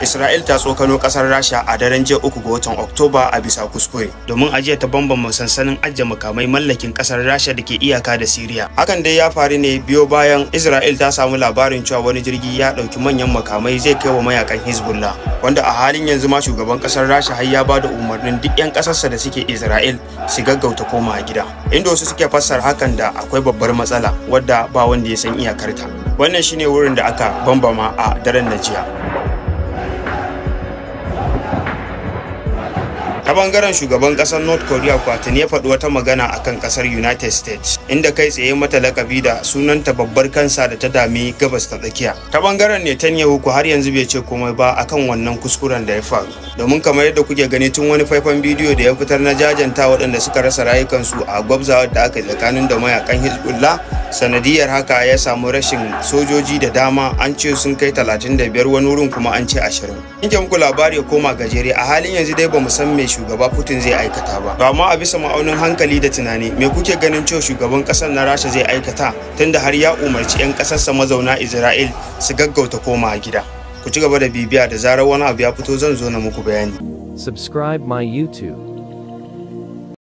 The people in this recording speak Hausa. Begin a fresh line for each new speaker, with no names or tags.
Isra'il ta tsokano kasar Rasha a daren jiya uku ga watan Oktoba a bisa kuskure domin ajiya ta bambama sansanin ajiye makamai mallakin kasar Rasha da ke iyaka da Siriya. Hakan dai ya faru ne biyo bayan Isra'il ta samu labarin cewa wani jirgi ya ɗauki manyan makamai zai kai wa mayakan Hezbollah wanda a halin yanzu ma shugaban kasar Rasha har ya ba da umarnin duk 'yan kasarsa da suke Isra'il su gaggauta koma gida. Inda wasu suke fassara hakan da akwai babbar matsala wadda ba wanda ya san iyakarta. Wannan shine wurin da aka bambama a daren na jiya. ta bangaren shugaban kasar north korea kwatin ya faɗi wata magana akan kasar united states inda kai tsaye mata lakabi da sunanta babbar kansa da ta dami gabas ta tsakiya ta bangaren netanyahu ku har yanzu bai ce komai ba akan wannan kuskuren da ya faru domin kamar yadda kuke gani tun wani faifan bidiyo da ya fitar na jajanta waɗanda suka rasa rayukansu a gwabzawar da aka tsakanin da mayakan hezbollah sanadiyar haka ya samu rashin sojoji da dama an ce sun kai 35 wani wurin kuma an ce 20 in muku labari ya koma gajere a halin yanzu dai bamu san me shugaba Putin zai aikata ba. To amma a bisa ma'aunin hankali da tunani me kuke ganin cewa shugaban kasar na Rasha zai aikata tunda har ya umarci 'yan kasarsa mazauna Isra'il su gaggauta koma gida. Ku ci gaba da bibiya da zarar wani abu ya fito zan zo na muku bayani.
Subscribe my YouTube.